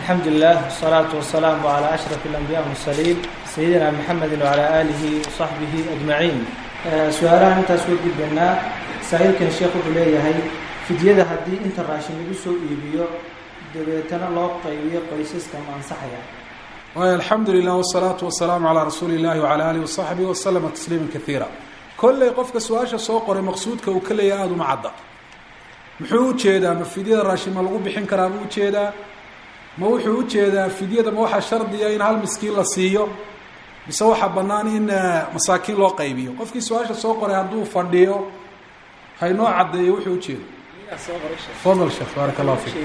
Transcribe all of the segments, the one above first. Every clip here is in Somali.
الحمد لله والصلاة والسلام على أشرف الأنبياء والمرسلين سيدنا محمد وعلى آله وصحبه أجمعين su-aalahan intaas way gudbanaa saa'ilkan sheekh wuxuu leeyahay fidyada haddii inta raashin lagu soo iibiyo dabeetana loo qaybiyo qoysaska ma ansaxaya waay alxamdu lilah wsalaatu wasalaamu calaa rasuuli illahi wacala alihi wasaxbihi waslama tasliima kaiira kolley qofka su-aasha soo qoray maqsuudka uu ka leeyahay aada uma cadda muxuu ujeedaa ma fidyada raashin ma lagu bixin karaa ma ujeedaa ma wuxuu ujeedaa fidyada ma waxaa shardiya in hal miskiin la siiyo mise waxaa bannaan in masaakiin loo qaybiyo qofkii su-aasha soo qoray hadduu fadhiyo haynoo caddeeyo wuxuu ujeedo fadal sheekh baarak allahu fiik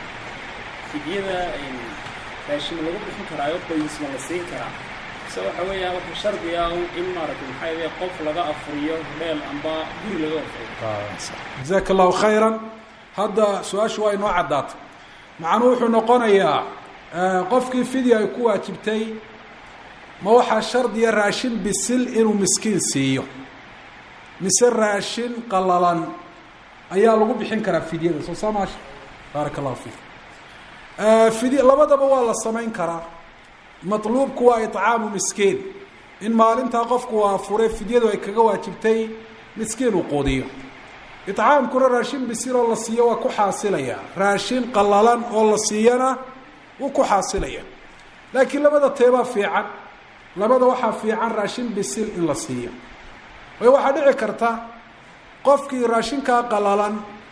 fidyada raashin lagu bixin karaayo qoys ma la siin karaa mise waxa weeyaan waxa shardi ah in maaragtay maxaa yidhaha qof laga afuriyo dheel amba guri laga afuriyo jazaaka allahu khayran hadda su-aashu waa inoo caddaatay macnuu wuxuu noqonayaa qofkii fidya ay ku waajibtay ma waxaa shardiya raashin bisil inuu miskiin siiyo mise raashin qalalan ayaa lagu bixin karaa fidyada soo saa maasha baaraka allahu fiik fidya labadaba waa la samayn karaa matluubku waa icaamu miskiin in maalintaa qofku waa fure fidyadu ay kaga waajibtay miskiin uu quudiyo icaamkuna raashin bisil oo la siiyo waa ku xaasilaya raashin qalalan oo la siiyana wuu ku xaasilaya laakiin labada teebaa fiican labada waxaa fiican raashin bisil in la siiyo way waxaa dhici karta qofkii raashinkaa qalalan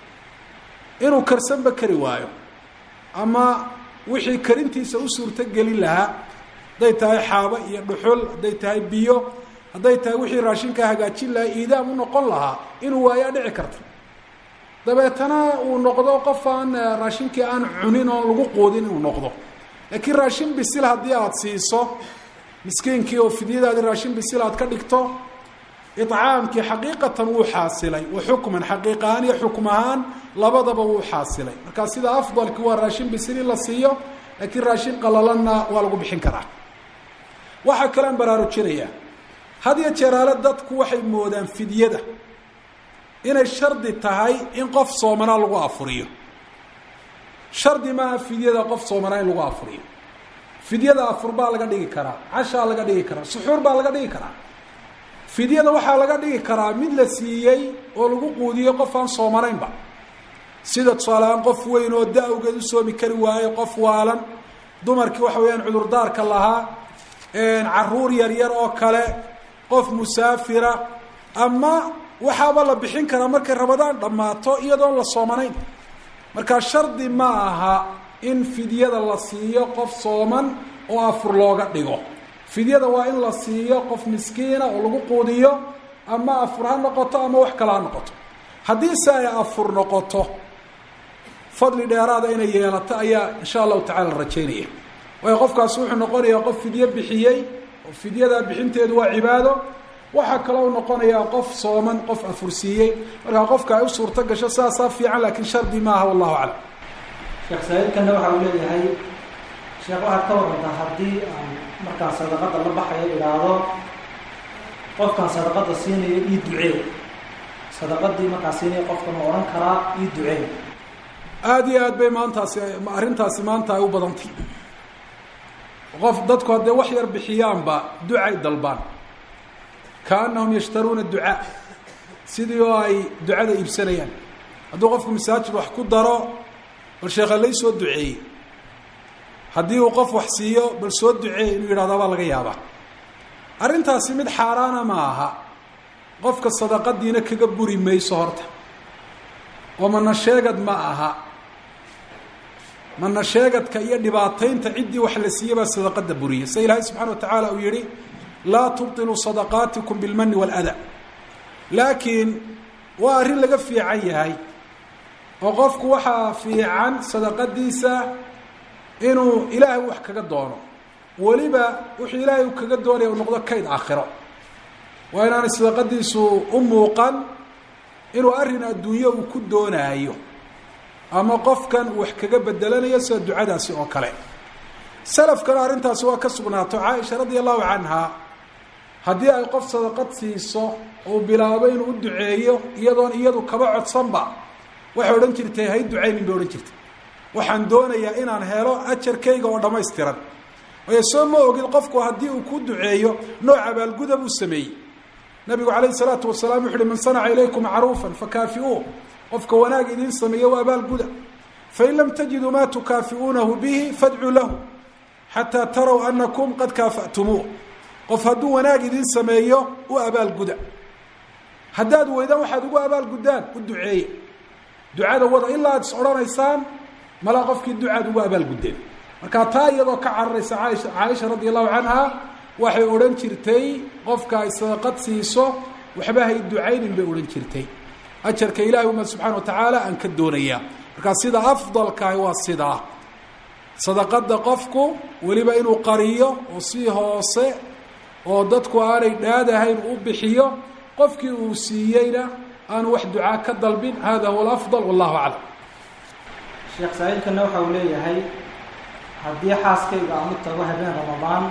inuu karsanba kari waayo ama wixii karintiisa u suurto gelin lahaa hadday tahay xaabo iyo dhuxul hadday tahay biyo hadday tahay wixii raashinkaa hagaajin lahaa iidaam u noqon lahaa inuu waayaa dhici karta dabeetana uu noqdo qof aan raashinkii aan cunin oon lagu quudin inuu noqdo laakiin raashin bisil haddii aada siiso miskiinkii oo fidyadaadi raashin bisil aad ka dhigto icaamkii xaqiiqatan wuu xaasilay wa xukman xaqiiq ahaan iyo xukm ahaan labadaba wuu xaasilay marka sida afdalki waa raashin bisil in la siiyo laakiin raashin qalalanna waa lagu bixin karaa waxaa kalean baraarujinayaa had iyo jeeraale dadku waxay moodaan fidyada inay shardi tahay in qof soomanaa lagu afuriyo shardi maaha fidyada qof soomanaa in lagu afuriyo fidyada afur baa laga dhigi karaa cashaa laga dhigi karaa suxuur baa laga dhigi karaa fidyada waxaa laga dhigi karaa mid la siiyey oo lagu quudiyey qof aan soomanaynba sida tusaaleaan qof weyn oo da-wgeed u soomi kari waayo qof waalan dumarkii waxa weeyaan cudurdaarka lahaa caruur yaryar oo kale qof musaafira ama waxaaba la bixin karaa markay rabadaan dhammaato iyadoon la soomanayn markaa shardi ma aha in fidyada la siiyo qof sooman oo afur looga dhigo fidyada waa in la siiyo qof miskiina oo lagu quudiyo ama afur ha noqoto ama wax kale ha noqoto haddiise ay afur noqoto fadli dheeraada inay yeelato ayaa insha allahu tacala la rajaynaya waayo qofkaasi wuxuu noqonayaa qof fidyo bixiyey oo fidyadaa bixinteedu waa cibaado waxaa kaloo noqonayaa qof sooman qof afursiiyey markaa qofka ay u suurto gasho saasaa fiican laakiin shardi maaha wallahu aclam sheekh saaiilkana waxa uu leeyahay sheekh waxaad ka warantaa haddii aan markaan sadaqada la baxayo idhaahdo qofkaan sadaqada siinayo ii ducee sadaqadii markaan siinayo qofka ma odhan karaa ii ducee aada iyo aad bay maantaasi arrintaasi maanta ay u badantay qof dadku haddee wax yar bixiyaanba ducay dalbaan kaanahum yashtaruuna ducaa sidii oo ay ducada iibsanayaan hadduu qofku masaajid wax ku daro bal sheekha lay soo duceeyey haddii uu qof wax siiyo bal soo duceey inuu yidhahdo baa laga yaabaa arrintaasi mid xaaraana ma aha qofka sadaqadiina kaga buri mayso horta oo mana sheegad ma aha mana sheegadka iyo dhibaataynta ciddii wax la siiye baa sadaqada buriya sida ilaahay subxana wa tacaala uu yihi laa tubطiluu sadaqaatikum bilmani wاlada laakiin waa arrin laga fiican yahay oo qofku waxaa fiican sadaqadiisa inuu ilaahay wax kaga doono weliba wuxuu ilaahay kaga doonaya u noqdo kayd aakhiro waa inaanay sadaqadiisu u muuqan inuu arrin adduunyo uu ku doonaayo ama qofkan wax kaga bedelanayo sida ducadaasi oo kale salafkana arrintaasi waa ka sugnaato caaisha radia allahu canha haddii ay qof sadaqad siiso uu bilaabo inuu u duceeyo iyadoon iyadu kaba codsanba waxay odhan jirtay hay ducaynin bay odhan jirtay waxaan doonayaa inaan helo ajarkayga oo dhammaystiran waayo soo ma ogid qofku haddii uu ku duceeyo nooc abaalguda buu sameeyey nabigu calayhi salaatu wasalaam wuxu uhi man sanaca ilaykum macruufan fakaafi'uu qofka wanaag idiin sameeya waa abaalguda fain lam tajiduu maa tukaafi'uunahu bihi fadcuu lahu xataa taraw anakum qad kaafa'tumuuh qof hadduu wanaag idiin sameeyo u abaalguda haddaad weydaan waxaad ugu abaalguddaan u duceeye ducada wada ilaa aad is odhanaysaan malaa qofkii ducaad ugu abaalguddeen marka taa iyadoo ka cararaysa caaisha caaisha radi allahu canha waxay odhan jirtay qofka ay sadaqad siiso waxba hay ducaynin bay odhan jirtay ajarka ilahay uma subxana wa tacaala aan ka doonayaa markaa sida afdalkahi waa sidaa sadaqada qofku weliba inuu qariyo oo si hoose oo dadku aanay dhaadahayn u bixiyo qofkii uu siiyeyna aanu wax ducaa ka dalbin hada huwa alafdal wallahu aclam sheekh saaiilkana waxa uu leeyahay haddii xaaskayga aan u tago habeen ramadaan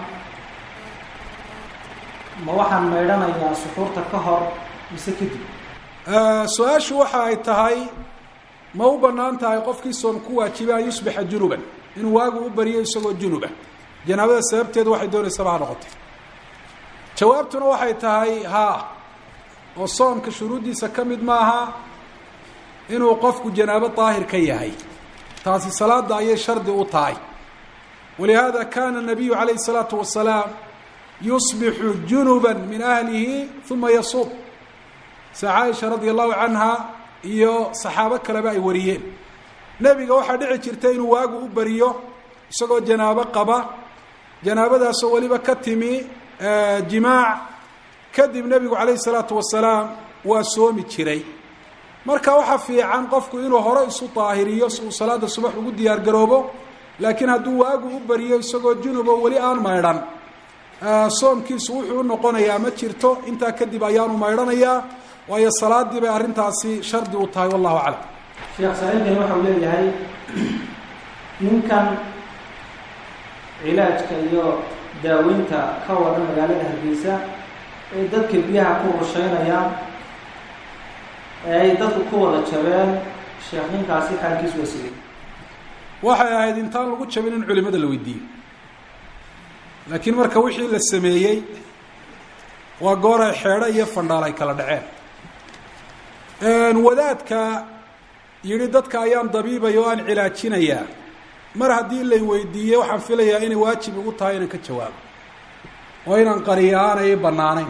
ma waxaan maydhanayaa suxuurta ka hor mise kadib su-aashu waxa ay tahay ma u banaan tahay qofkii soom ku waajiba an yusbixa junuban inuu waagu u bariyo isagoo junuba janaabada sababteedu waxay doonaysaba ha noqotay jawaabtuna waxay tahay haa oo soomka shuruuddiisa ka mid maaha inuu qofku janaabo daahir ka yahay taasi salaada ayay shardi u tahay walihaada kana nabiyu calayhi الsalaatu wasalaam yusbixu junuba min ahlihi uma yasuum se caaisha radia allahu canha iyo saxaabo kaleba ay wariyeen nebiga waxaa dhici jirta inuu waagu u bariyo isagoo janaabo qaba janaabadaasoo weliba ka timi jimaac kadib nebigu calayhi salaatu wasalaam waa soomi jiray marka waxaa fiican qofku inuu hore isu daahiriyo si uu salaada subax ugu diyaar garoobo laakiin hadduu waagu u bariyo isagoo junubo weli aan maydhan soomkiisu wuxuu u noqonayaa ma jirto intaa kadib ayaanu maydhanayaa waayo salaadii bay arrintaasi shardi u tahay wallahu aclam sheekh saaiilkani waxa uu leeyahay ninkan cilaajka iyo daaweynta ka wada magaalada hargeysa ee dadka biyaha ku rusheynayaan ee ay dadku ku wada jabeen sheekh ninkaasi xaalkiisu waa sigay waxay ahayd intaan lagu jabin in culimada la weydiiyo laakiin marka wixii la sameeyey waa goor ay xeedho iyo fandhaal ay kala dhaceen wadaadka yidhi dadka ayaan dabiibaya oo aan cilaajinayaa mar haddii lay weydiiyey waxaan filayaa inay waajib igu tahay inaan ka jawaabo oo inaan qariyo aanay bannaanayn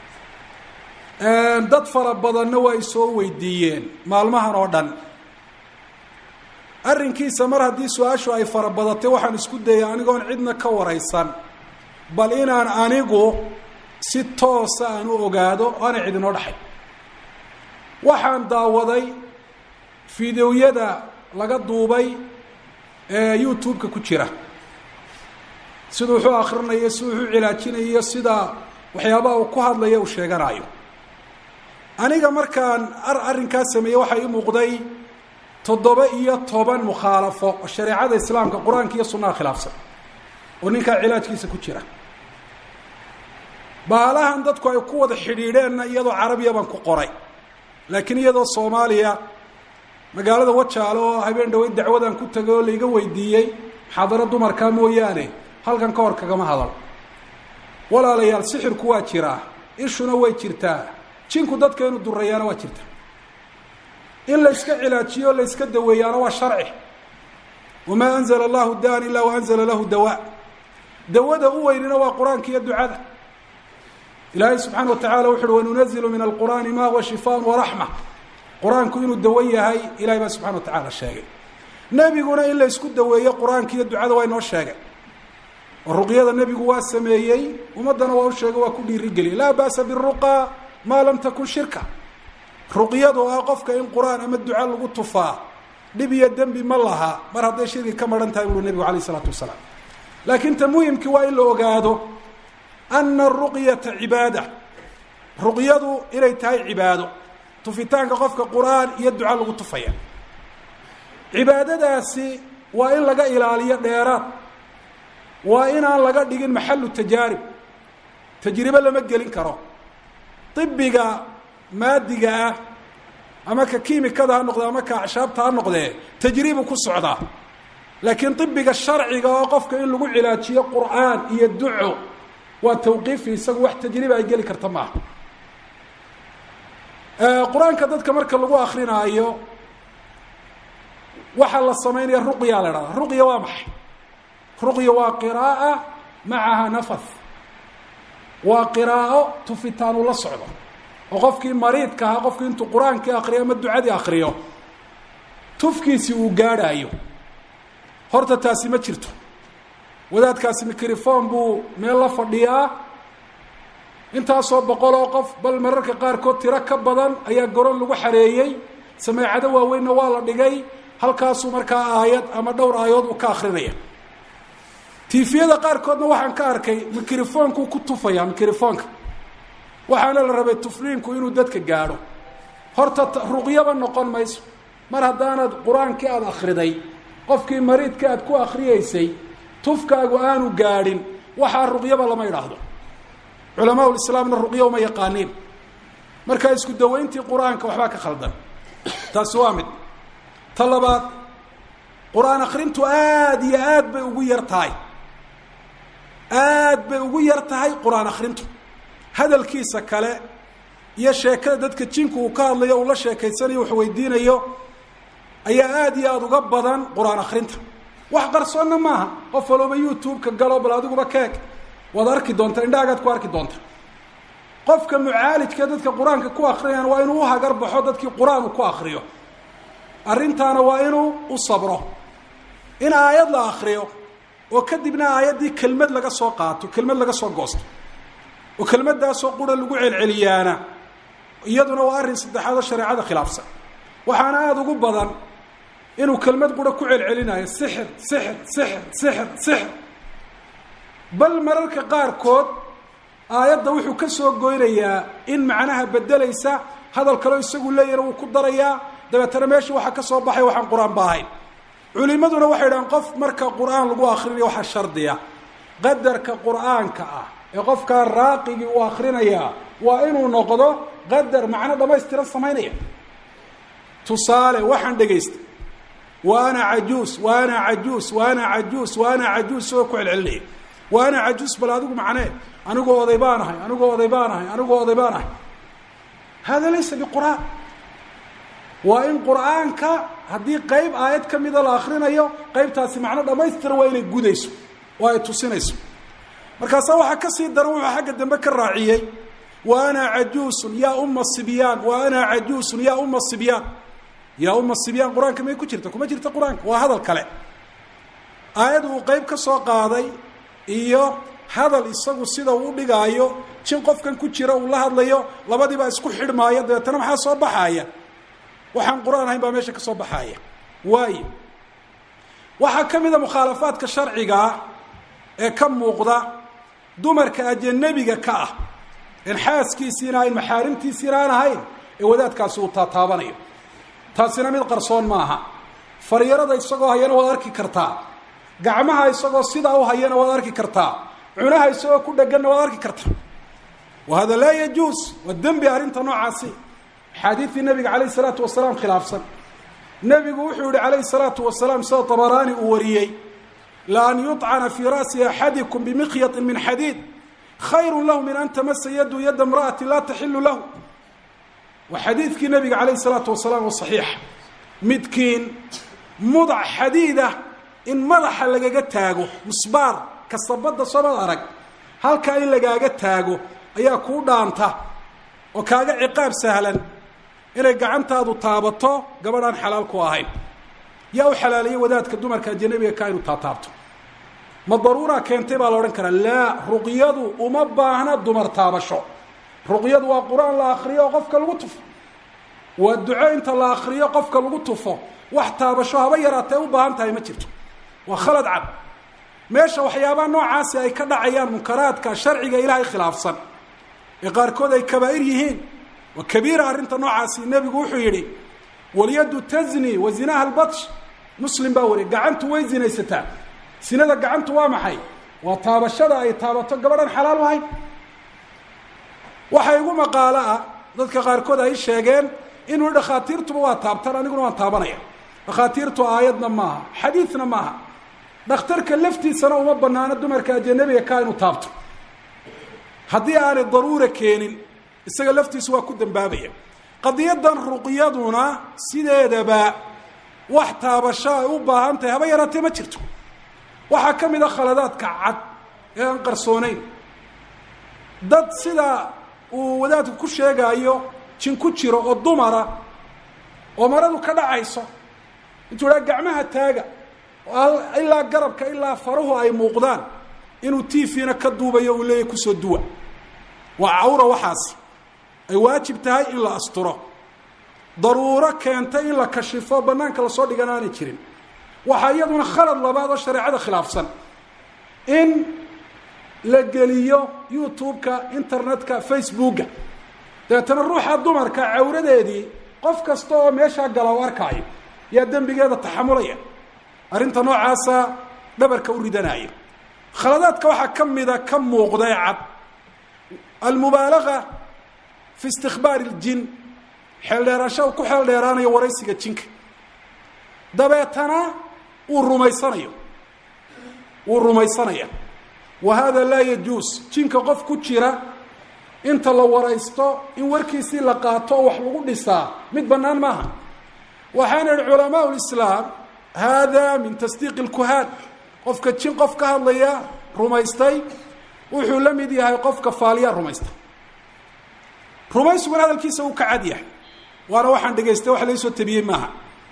dad fara badanna waa i soo weydiiyeen maalmahan oo dhan arrinkiisa mar haddii su-aashu ay fara badatay waxaan isku dayay anigoon cidna ka waraysan bal inaan anigu si toosa aan u ogaado o aanay cid inoo dhaxay waxaan daawaday fideoyada laga duubay ee youtube-ka ku jira siduu wuxuu akrinayo si wuxuu cilaajinayo sida waxyaabaha uu ku hadlaya uu sheeganayo aniga markaan ar arrinkaa sameeyey waxaa ii muuqday toddoba iyo toban mukhaalafo oo shareecada islaamka qur-aanka iyo sunnaha khilaafsan oo ninkaa cilaajkiisa ku jira baalahan dadku ay ku wada xidhiidheenna iyadoo carabiya baan ku qoray laakiin iyadoo soomaaliya magaalada wajaale oo habeen dhaweyd dacwadaan ku tagay oo laiga weydiiyey muxaadaro dumarkaa mooyaane halkan ka hor kagama hadal walaalayaal sixirku waa jiraa ishuna way jirtaa jinku dadka inuu durayaana waa jirta in la yska cilaajiyo o la yska daweeyaana waa sharci wamaa anzala allahu daan ilaa wa anzala lahu dawaa dawada u weynina waa qur-aanka iyo ducada ilaahay subxaana wa tacala wuxu uhi wanunazilu min alqur'aani ma huwa shifaan waraxma qur-aanku inuu dawo yahay ilahay baa subxana wa tacaala sheegay nebiguna in la ysku daweeyo qur-aanka iyo ducada waa inoo sheegay oo ruqyada nebigu waa sameeyey ummaddana waa u sheegay waa ku dhiirigeliy laa ba'sa biruqa maa lam takun shirka ruqyadu ah qofka in qur-aan ama duca lagu tufaa dhib iyo dembi ma laha mar hadday shirki ka maran tahay buui nebigu alayh isalaatu wasalaam laakiin ta muhimkii waa in la ogaado ana aruqyata cibaada ruqyadu inay tahay cibaado tufitaanka qofka qur-aan iyo duca lagu tufaya cibaadadaasi waa in laga ilaaliyo dheeraad waa inaan laga dhigin maxalu tajaarib tajribe lama gelin karo ibiga maadiga ah ama ka kiimikada ha noqde ama ka acshaabta ha noqdee tajribu ku socdaa laakiin ibiga sharciga oo qofka in lagu cilaajiyo qur'aan iyo duco waa tawqiifi isagu wax tajriba ay geli karta maaha qur-aanka dadka marka lagu akrinaayo waxaa la samaynaya ruqya la dhahda ruqya waa maxay ruqya waa qiraaa macaha nafath waa qiraa'o tufitaan ula socdo oo qofkii mariidka ahaa qofkii intuu qur-aankii akriyo ama ducadii akriyo tufkiisi uu gaadhaayo horta taasi ma jirto wadaadkaasi microphone buu meel la fadhiyaa intaasoo boqol oo qof bal mararka qaarkood tiro ka badan ayaa goron lagu xareeyey sameecado waaweynna waa la dhigay halkaasuu markaa aayad ama dhowr aayadood uu ka akrinaya tifiyada qaarkoodna waxaan ka arkay microfonkuu ku tufaya microfonka waxaana la rabay tufliinku inuu dadka gaadho horta ruqyaba noqon mayso mar haddaanad qur-aankii aada akriday qofkii mariidka aad ku akriyeysay tufkaagu aanu gaadhin waxaa ruqyaba lama idhaahdo culamaau islaamna ruqyo uma yaqaaniin markaa isku dawayntii qur-aanka waxbaa ka khaldan taasi waa mid ta labaad qur-aan akrintu aada iyo aad bay ugu yar tahay aad bay ugu yar tahay qur-aan akrintu hadalkiisa kale iyo sheekada dadka jinku uu ka hadlayo uu la sheekaysanayo wax weydiinayo ayaa aada iyo aada uga badan qur-aan akrinta wax qarsoonna maaha qof walooba youtube-ka galo bal adiguba keeg waad arki doontaa indhaagaad ku arki doonta qofka mucaalijka dadka qur-aanka ku akrinayaan waa inuu uhagar baxo dadkii qur-aan uu ku akriyo arrintaana waa inuu u sabro in aayad la akriyo oo kadibna aayaddii kelmad laga soo qaato kelmad laga soo goosto oo kelmaddaasoo qura lagu celceliyaana iyaduna waa arrin saddexaad oo shareecada khilaafsan waxaana aada ugu badan inuu kelmad qura ku celcelinayo sixir sixir sixir sixir sixir bal mararka qaarkood aayadda wuxuu ka soo goynayaa in macnaha bedelaysa hadal kaleo isagu leeyahna wuu ku darayaa dabeetana meesha waxaa ka soo baxay waxaan qur-aan ba ahayn culimaduna waxay dhahaan qof marka qur-aan lagu akrinayo waxaa shardiya qadarka qur-aanka ah ee qofkaa raaqigii uu akrinayaa waa inuu noqdo qadar macno dhamaystiran samaynaya tusaale waxaan dhegaysta wa ana cajuus wa ana cajuus wa ana cajuus wa ana cajuus isagoo ku celcelinaya wa ana cajuus bal adigu macnee anigoo oday baan ahay anigoo oday baan ahay anigoo oday baan ahay hada laysa biqur'aan waa in qur'aanka haddii qeyb aayad ka mida la akrinayo qeybtaasi macno dhamaystira waa inay gudayso oo ay tusinayso markaasaa waxaa kasii daran wuxuu xagga dambe ka raaciyey wa ana cajuusun yaa uma sibyaan wa ana cajuusun yaa uma sibyaan yaa uma sibyaan qur-aanka may ku jirta kuma jirta qur-aanka waa hadal kale aayad uu qeyb ka soo qaaday iyo hadal isagu sida uu dhigaayo jin qofkan ku jira uu la hadlayo labadiibaa isku xidhmaaya dabeetana maxaa soo baxaaya waxaan qur-aan ahayn baa meesha ka soo baxaaya waayo waxaa ka mid a mukhaalafaadka sharcigaa ee ka muuqda dumarka ajanabiga ka ah en xaaskiisiina ahayn maxaarimtiisiina aan ahayn ee wadaadkaasi uu taataabanayo taasina mid qarsoon maaha faryarada isagoo hayana waad arki kartaa gacmaha isagoo sidaa u hayana waad arki kartaa cunaha isagoo ku dheganna waad arki kartaa wa hada laa yajuus waa dembi arrinta noocaasi axaadiidii nabiga calayh isalaatu wasalaam khilaafsan nebigu wuxuu yihi calayhi salaatu wasalaam sida tabaraani uu wariyey la an yuطcana fii ra'si axadikum bimikyaطin min xadiid khayru lahu min an tamasa yadu yada imra'ati laa taxilu lahu waa xadiidkii nabiga calayh isalaatu wasalaam oo saxiixa midkiin mudac xadiidah in madaxa lagaga taago musbaar kasabadda soomad arag halkaa in lagaaga taago ayaa kuu dhaanta oo kaaga ciqaab sahlan inay gacantaadu taabato gabadh aan xalaal ku ahayn yaa u xalaaliye wadaadka dumarka ajanabiga ka inuu taataabto ma daruuraa keentay baa la odhan karaa laa ruqyadu uma baahna dumar taabasho ruqyadu waa qur-aan la akriyo oo qofka lagu tufo waa duco inta la akriyo qofka lagu tufo wax taabasho haba yaraatee u baahan tahay ma jirto waa khalad cad meesha waxyaabaha noocaasi ay ka dhacayaan munkaraadka sharciga ilaahay khilaafsan ee qaarkood ay kabaa'ir yihiin waa kabiira arrinta noocaasi nebigu wuxuu yidhi walyaddu tazni wa zinaha albatsh muslim baa wariy gacantu way zinaysataa sinada gacantu waa maxay waa taabashada ay taabato gabadhan xalaal u ahayn waxaa igu maqaalo ah dadka qaarkood ay sheegeen inuu dhakhaatiirtuba waa taabtaan aniguna waan taabanaya dhakhaatiirtu aayadna maaha xadiidna maaha dhakhtarka laftiisana uma banaano dumarka ajanabiga kaa inuu taabto haddii aanay daruura keenin isaga laftiisu waa ku dambaabaya qadiyadan ruqyaduna sideedaba wax taabasho ay u baahan tahay haba yaraatee ma jirto waxaa ka mid a khaladaadka cad ee aan qarsoonayn dad sida uu wadaadku ku sheegaayo jin ku jiro oo dumara oo maradu ka dhacayso intuu idhaa gacmaha taaga ilaa garabka ilaa faruhu ay muuqdaan inuu tvna ka duubayo uu leeyahy kusoo duwa waa cawra waxaasi ay waajib tahay in la asturo daruuro keentay in la kashifo banaanka lasoo dhigan aanay jirin waxaa iyaduna khalad labaad oo shareecada khilaafsan in la geliyo youtube-ka internet-ka facebooka dabeetana ruuxa dumarka cawradeedii qof kasta oo meeshaa gala u arkaayo yaa dembigeeda taxamulaya arrinta noocaasa dhabarka u ridanaya khaladaadka waxaa ka mida ka muuqda ee cad almubaalaga fi istikbaari اljin xeeldheerasho uu ku xeel dheeraanayo waraysiga jinka dabeetana uu rumaysanayo wuu rumaysanaya wa hada laa yajuus jinka qof ku jira inta la waraysto in warkiisii la qaato oo wax lagu dhisaa mid bannaan maaha waxaana ihi culamaa lislaam hada min tasdiiq اlkuhaan qofka jin qof ka hadlaya rumaystay wuxuu la mid yahay qofka faaliyaa rumaysta rumaysuguna hadalkiisa uu ka cad yahay waana waxaan dhegaystay wax laysoo tabiyey maaha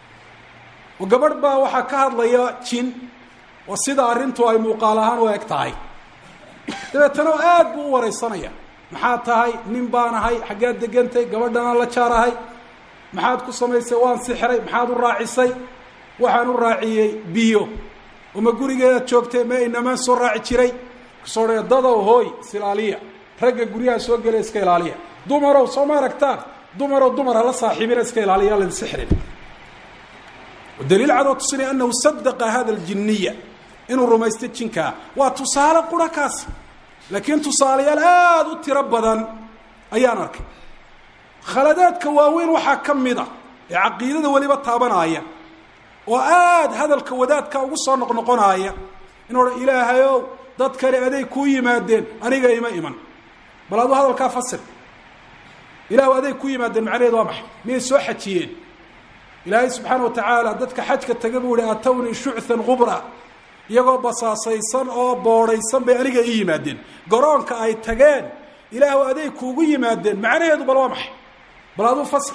oo gabadh baa waxaa ka hadlaya jin oo sida arrintu ay muuqaal ahaan u eg tahay dabeetana aad buu u waraysanaya maxaad tahay nin baan ahay xaggead degantay gabadhanaan la jaar ahay maxaad ku samaysay waan sixray maxaad u raacisay waxaan u raaciyey biyo oo ma gurigeedaad joogtay ma inamaan soo raaci jiray kasoo dhee dadow hooy isilaaliya ragga guryaha soo gelaya iska ilaaliya dumarow soo ma aragtaan dumarow dumar hala saaxiibina iska ilaaliya la sixrin daliil cadoo tusinaya anahu sadaqa hada aljiniya inuu rumaystay jinkaa waa tusaale qura kaasi laakiin tusaalayaal aada u tiro badan ayaan arkay khaladaadka waaweyn waxaa ka mid a ee caqiidada weliba taabanaya oo aada hadalka wadaadka ugu soo noqnoqonaaya inuu odhan ilaahayow dad kale aday kuu yimaadeen aniga ima iman bal aduu hadalkaa fasir ilahu aday ku yimaadeen macnaheed waa maxay miyay soo xajiyeen ilaahay subxaana wa tacaala dadka xajka taga buu ihi atawnii shuchan qubra iyagoo basaasaysan oo boodhaysan bay aniga ii yimaadeen garoonka ay tageen ilaahu aday kuugu yimaadeen macnaheedu bal waa maxay bal aduu fasir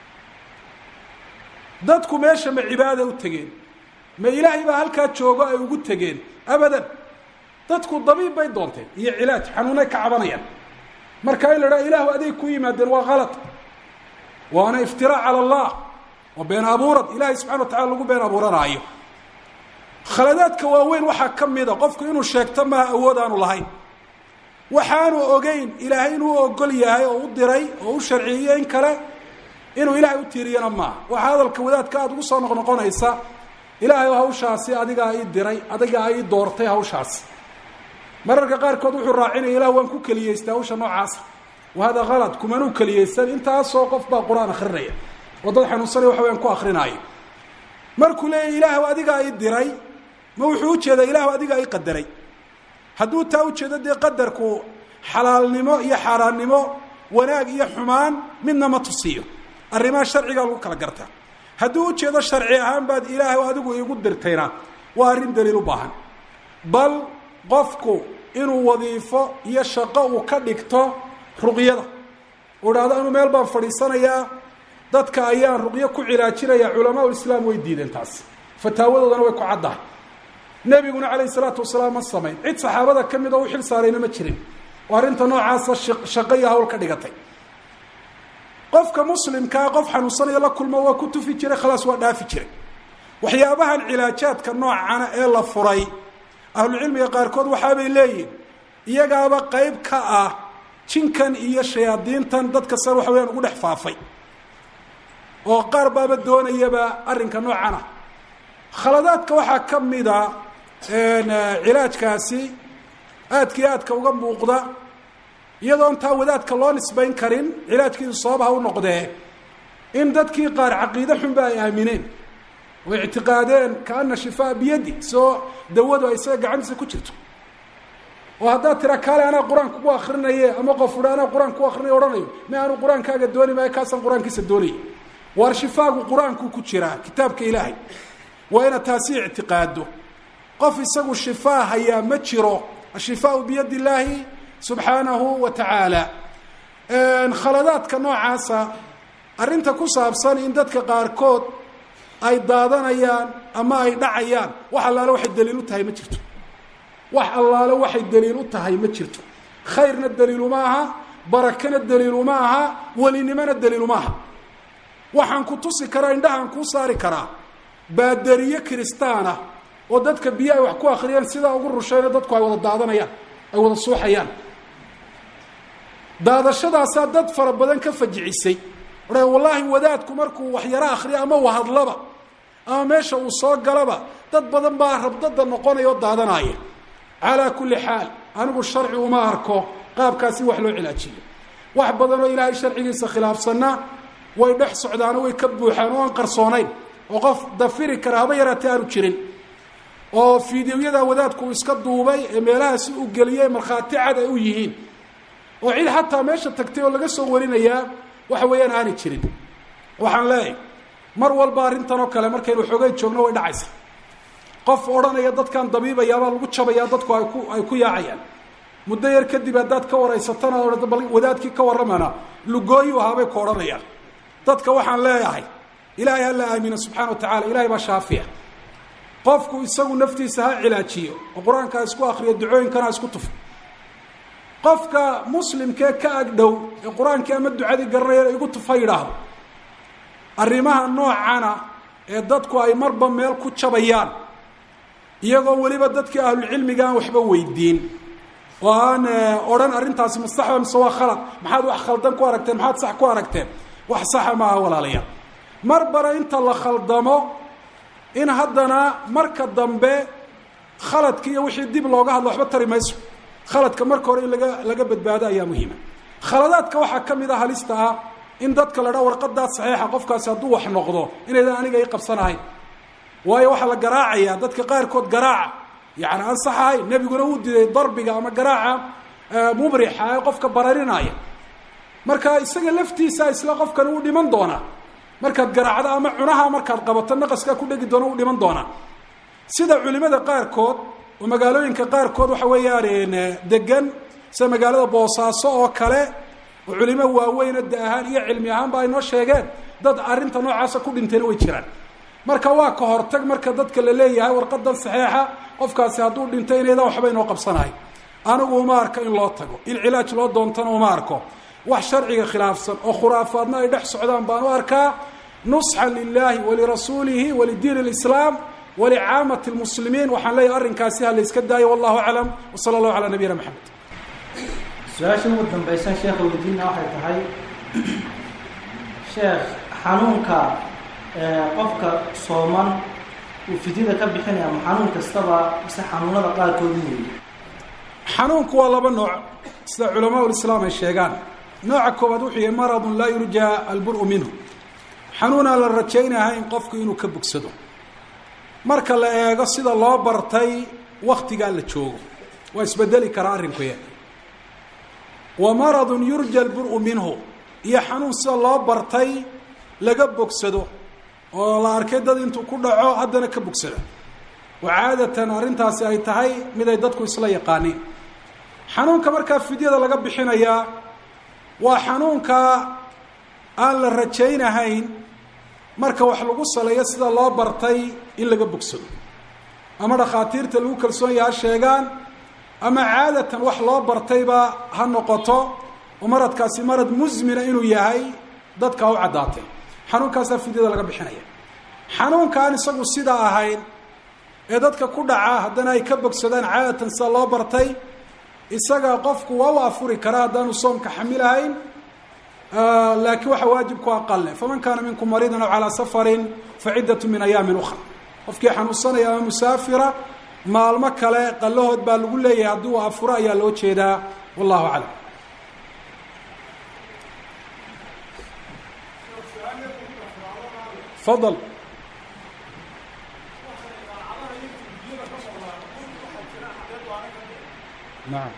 dadku meesha ma cibaada u tegeen ma ilaahay baa halkaa joogo ay ugu tegeen abadan dadku dabiib bay doonteen iyo cilaaj xanuunay ka cabanayaan marka in la dhaha ilaahu aday ku yimaadeen waa kalad waana iftiraac cala allah oo been abuurad ilaahay subxana wa tacala lagu been abuuranaayo khaladaadka waaweyn waxaa ka mida qofku inuu sheegto maaha awood aanu lahayn waxaanu ogeyn ilaahay inuu ogol yahay oo u diray oo u sharciyiyo in kale inuu ilaahay u tiiriyana maaha waxaa hadalka wadaadka aada ugu soo noqnoqonaysa ilaahay hawshaasi adigaa ii diray adigaa ii doortay hawshaasi mararka qaarkood wuxuu raacinaya ilah waan ku keliyeystay hawsha noocaasa wa hada kalad kumanuu keliyeysan intaasoo qof baa qur-aan akrinaya oo dad xanuunsanaya waxa wayaan ku akrinaayo markuu leeyahy ilaahu adigaa ii diray ma wuxuu ujeedaa ilaahu adigaa ii qadaray hadduu taa ujeedo dee qadarku xalaalnimo iyo xaaraannimo wanaag iyo xumaan midna ma tusiyo arrimaha sharcigaa lagu kala gartaa hadduu ujeedo sharci ahaan baad ilaahu adigu iigu dirtayna waa arrin daliil u baahan bal qofku inuu wadiifo iyo shaqo uu ka dhigto ruqyada uu idhahdo anuu meel baan fadhiisanayaa dadka ayaan ruqyo ku cilaajinaya culamaa ulislaam way diideen taas fataawadoodana way ku caddahay nebiguna calayhi salaatu wasalaam ma samayn cid saxaabada ka mid oo u xil saarayna ma jirin oo arrinta noocaasa shaqo iyo hawl ka dhigatay qofka muslimkaa qof xanuunsanaya la kulmo waa ku tufi jiray khalaas waa dhaafi jiray waxyaabahan cilaajaadka noocana ee la furay ahlucilmiga qaarkood waxaabay leeyihin iyagaaba qeyb ka ah jinkan iyo shayaadiintan dadka sar waxa weyaan ugu dhex faafay oo qaar baaba doonayaba arrinka noocan ah khaladaadka waxaa ka mida cilaajkaasi aadka iyo aadka uga muuqda iyadoon taa wadaadka loo nisbayn karin cilaajkiisu sabab ha u noqdee in dadkii qaar caqiide xunba ay aamineen oo ictiqaadeen kaana shifaa biyadi soo dawadu ay isaga gacantiisa ku jirto oo haddaad tira kaale anaa qur-aan kugu akrinaye ama qof udha anaa qur-aan ku akrinayo ohanayo mi aanu qur-aankaaga dooni maayo kaasaan qur-aankiisa doonaya waar shifaagu qur-aanku ku jiraa kitaabka ilaahay waa inaad taasi ictiqaado qof isagu shifaa hayaa ma jiro ashifaau biyadi illaahi subxaanahu wa tacaala khaladaadka noocaasa arrinta ku saabsan in dadka qaarkood ay daadanayaan ama ay dhacayaan wax allaale waxay daliil u tahay ma jirto wax allaale waxay daliil u tahay ma jirto khayrna daliiluma aha barakana daliiluma aha welinimona daliiluma aha waxaan ku tusi karaa indhahaan kuu saari karaa baadariye kiristaana oo dadka biyo ay wax ku akriyeen sidaa ugu rushayna dadku ay wada daadanayaan ay wada suuxayaan daadashadaasaa dad fara badan ka fajicisay odha wallaahi wadaadku markuu waxyaro akriyo ama wahadlaba ama meesha uu soo galaba dad badan baa rabdada noqonaya oo daadanaya calaa kulli xaal anigu sharci uma arko qaabkaasi wax loo cilaajiyo wax badan oo ilaahay sharcigiisa khilaafsanna way dhex socdaano way ka buuxaan oo aan qarsoonayn oo qof dafiri kara haba yaraatee aanu jirin oo fideoyada wadaadku uu iska duubay ee meelahaasi u geliyey markhaati cad ay u yihiin oo cid xataa meesha tagtay oo laga soo warinayaa waxa weeyaan aanay jirin waxaan leeyahay mar walba arrintan oo kale markaynu xoogay joogno way dhacaysa qof odhanaya dadkan dabiibayaabaa lagu jabayaa dadku ay ku ay ku yaacayaan muddo yar kadib haddaad ka waraysatana odhata bal wadaadkii ka warramana lugooyu ahaabay ku odhanayaan dadka waxaan leeyahay ilaahay ha la aamino subxana wa tacala ilahay baa shaafiya qofku isagu naftiisa ha cilaajiyo oo qur-aanka ha isku akriyo ducooyinkana ha isku tufo qofka muslimkee ka agdhow ee qur-aankii ama ducadii garanaya igu tufa yidhaahdo arrimaha noocana ee dadku ay marba meel ku jabayaan iyagoo weliba dadkii ahlulcilmiga aan waxba weydiin oo aan odhan arrintaasi masaxba mise waa khalad maxaad wax khaldan ku aragteen maxaad sax ku aragteen wax saxa maaha walaalayaal mar bara inta la khaldamo in haddana marka dambe khaladki iyo wixii dib looga hadlo waxba tari mayso khaladka marka hore in laga laga badbaado ayaa muhiima khaladaadka waxaa ka mid a halista ah in dadka la dhaa warqadaa saxiixa qofkaasi hadduu wax noqdo inaydan aniga i qabsanahayn waayo waxaa la garaacayaa dadka qaarkood garaaca yani aan sax ahayn nebiguna uu diday darbiga ama garaaca mubrixa ee qofka bararinaya marka isaga laftiisa isla qofkani uu dhiman doonaa markaad garaacdo ama cunaha markaad qabato naqaskaa ku dhegi doona uu dhiman doonaa sida culimada qaarkood oo magaalooyinka qaarkood waxa weeyaan degan sida magaalada boosaaso oo kale oo culimo waaweyno da ahaan iyo cilmi ahaanba ay noo sheegeen dad arrinta noocaasa ku dhintayna way jiraan marka waa ka hortag marka dadka la leeyahay warqadan saxiixa qofkaasi hadduu dhinto inaydan waxba inoo qabsanahay anigu uma arko in loo tago in cilaaj loo doontana uma arko wax sharciga khilaafsan oo khuraafaadna ay dhex socdaan baan u arkaa nusxan lilahi walirasuulihi walidiin اlislaam walicaamati اlmuslimiin waxaan leeyahay arrinkaasi ha la iska daayo wallahu aclam wsala allahu calaa nabiyina maxamed su-aasha ugu dambaysan sheekha weydiina waxay tahay sheekh xanuunka qofka sooman uu fidyada ka bixinaya ama xanuun kastaba mise xanuunada qaarkood weeye xanuunku waa laba nooc sida culamaa ulislaam ay sheegaan nooca koowaad wuxuu yahay maradun laa yurjaa albur-u minhu xanuunaan la rajaynahayn qofku inuu ka bogsado marka la eego sida loo bartay waktigaa la joogo waa isbedeli karaa arrinkuya wa maradun yurja albur-u minhu iyo xanuun sida loo bartay laga bogsado oo la arkay dad intuu ku dhaco haddana ka bogsada oo caadatan arrintaasi ay tahay mid ay dadku isla yaqaaniin xanuunka markaa fidyada laga bixinayaa waa xanuunka aan la rajaynahayn marka wax lagu saleeyo sida loo bartay in laga bogsado ama dhakhaatiirta lagu kalsoon yaha sheegaan ama caadatan wax loo bartayba ha noqoto oo maradkaasi marad musmina inuu yahay dadka u caddaatay xanuunkaasaa fidyada laga bixinaya xanuunka aan isagu sidaa ahayn ee dadka ku dhaca haddana ay ka bogsadaan caadatan sida loo bartay isaga qofku waa u afuri karaa haddaanu soomka xamilahayn laakiin waxa waajib ku aqale faman kaana minkum mariidan aw calaa safarin faciddatu min ayaamin ukra qofkii xanuunsanaya ama musaafira maalmo kale qalahood baa lagu leeyahay haddii uu afuro ayaa loo jeedaa wallahu aclam fadal nacam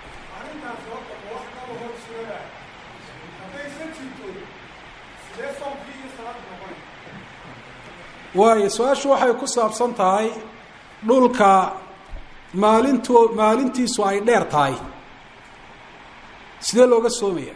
waayo su-aashu waxay ku saabsan tahay dhulka maalinto maalintiisu ay dheer tahay sidee looga soomaya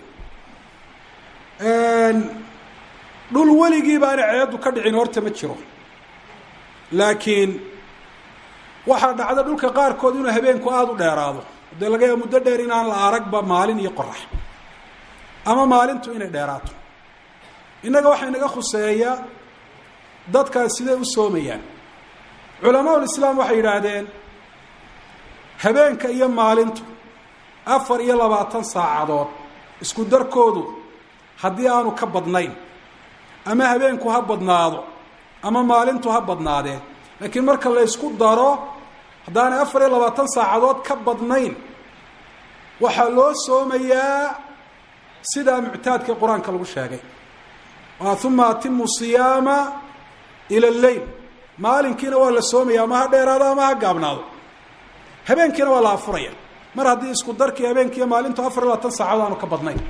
dhul weligii baana ceeddu ka dhicin horta ma jiro laakiin waxaa dhacda dhulka qaarkood inuu habeenku aada u dheeraado dee laga yaaba muddo dheer inaan la aragba maalin iyo qorax ama maalintu inay dheeraato innaga waxaa inaga khuseeya dadkaas siday u soomayaan culamaul islaam waxay yidhaahdeen habeenka iyo maalintu afar iyo labaatan saacadood isku darkoodu haddii aanu ka badnayn ama habeenku ha badnaado ama maalintu ha badnaadeen laakiin marka la ysku daro haddaanay afar iyo labaatan saacadood ka badnayn waxaa loo soomayaa sidaa muctaadka qur-aanka lagu sheegay uma atimu siyaama ila lleyl maalinkiina waa la soomaya ama ha dheeraado ama ha gaabnaado habeenkiina waa la afuraya mar haddii isku darkii habeenkiiyo maalintu afar iyo labaatan saacadood aanu ka badnayn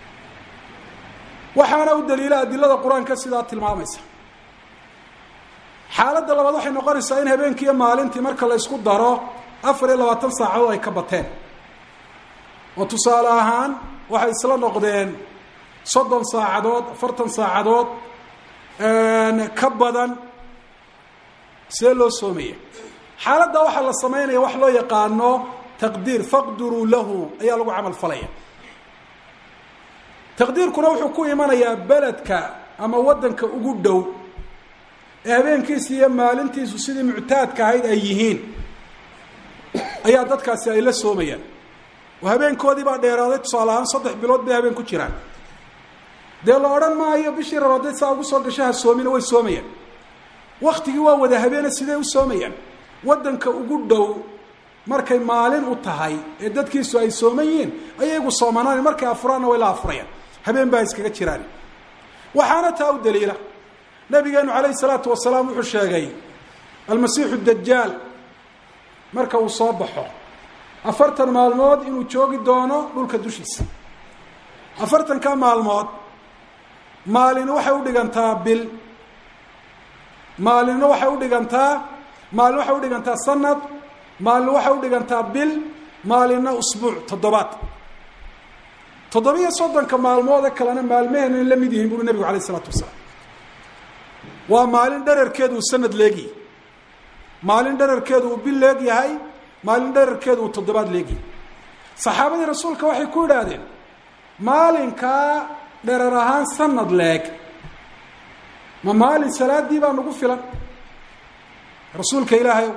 waxaana u daliila adilada qur-aanka sidaa tilmaamaysa xaaladda labaad waxay noqonaysaa in habeenkii iyo maalintii marka la ysku daro afar iyo labaatan saacadood ay ka bateen oo tusaale ahaan waxay isla noqdeen soddon saacadood afartan saacadood ka badan see loo soomaya xaaladda waxaa la samaynaya wax loo yaqaano taqdiir faqduruu lahu ayaa lagu camal falaya taqdiirkuna wuxuu ku imanayaa beledka ama waddanka ugu dhow ee habeenkiisi iyo maalintiisu sidii muctaadka ahayd ay yihiin ayaa dadkaasi ay la soomayaan oo habeenkoodii baa dheeraaday tusaale ahaan saddex bilood bay habeen ku jiraan dee la odhan maayo bishii rabadeed saa ugu soo gasho ha soomina way soomayaan waktigii waa wada habeene sidee u soomayaan waddanka ugu dhow markay maalin u tahay ee dadkiisu ay sooman yihiin ayagu soomanaan markay afuraanna way la afurayaan habeen baa iskaga jiraan waxaana taa u daliila nabigeenu calayhi salaatu wasalaam wuxuu sheegay almasiixu dajaal marka uu soo baxo afartan maalmood inuu joogi doono dhulka dushiisa afartanka maalmood maalin waxay u dhigantaa bil maalinna waxay u dhigantaa maalin waxay u dhigantaa sanad maalin waxay u dhigantaa bil maalinna usbuuc toddobaad toddobiyo soddonka maalmoode kalena maalmaheenna la mid yihiin buuri nebigu alayh isalaatu wasalaam waa maalin dherarkeedu uu sanad leegyahay maalin dherarkeedu uu bil leeg yahay maalin dherarkeedu uu toddobaad leegyahay saxaabadii rasuulka waxay ku idhaahdeen maalinkaa dherar ahaan sanad leeg ma maalin salaadii baa nagu filan rasuulka ilaahayow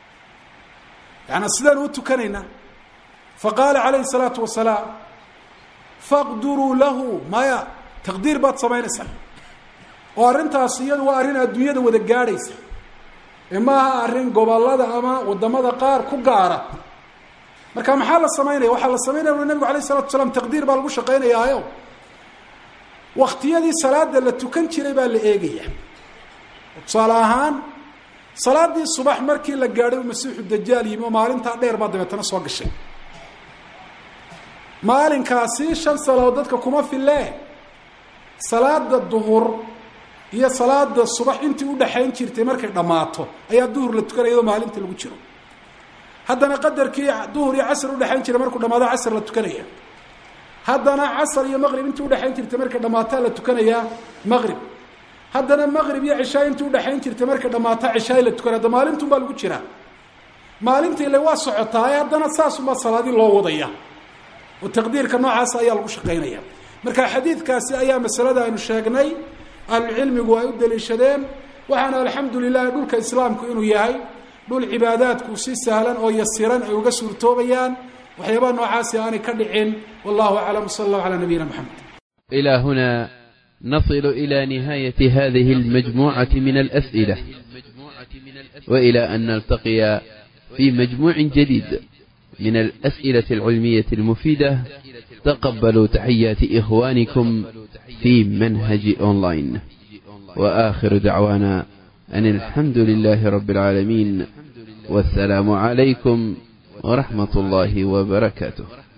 yaani sidaanu u tukanaynaa faqaala calayhi salaatu wasalaam faqduruu lahu maya taqdiir baad samaynaysaa oo arrintaas iyadu waa arrin adduunyada wada gaadhaysa ee maaha arrin gobollada ama waddamada qaar ku gaara marka maxaa la samaynaya waxaa la samaynaya ui nabigu alayh isalatu wasalaam taqdiir baa lagu shaqaynayaayo waktiyadii salaada la tukan jiray baa la eegaya tusaale ahaan salaadii subax markii la gaadhay u masiixu dajaal yimi oo maalintaa dheer baa dabeetana soo gashay maalinkaasi shan salaadood dadka kuma fille salaada duhur iyo salaada subax intii udhaxayn jirtay markay dhammaato ayaa duhur la tukanaya iyadoo maalinta lagu jiro haddana qadarkii duhur iyo casr udhexayn jiray markuu dhamaado casr la tukanaya haddana casr iyo maqrib intii udhexayn jirtay markay dhammaataa la tukanayaa maqrib haddana maqrib iyo cishaay intii udhexayn jirtay markay dhammaataa cishaay la tukanaya hadda maalintum baa lagu jiraa maalintii ile waa socotaa haddana saasunbaa salaadii loo wadaya oo taqdiirka noocaasa ayaa lagu shaqaynaya marka xadiidkaasi ayaa masalada aynu sheegnay ahlucilmigu ay u daliishadeen waxaana alxamdu lilahi dhulka islaamku inuu yahay dhul cibaadaadku si sahlan oo yasiran ay uga suurtoobayaan waxyaabaha noocaasi aanay ka dhicin wallahu aclam sala allahu calaa nabiyina moxamed إلى هنا نصل إلى نهاية هذه المجموعة من الأسئلة وإلى أن نلتقي في مجموع جديد من الأسئلة العلمية المفيدة تقبلوا تحيات إخوانكم في منهج أونلاين وآخر دعوانا أن الحمد لله رب العالمين والسلام عليكم ورحمة الله وبركاته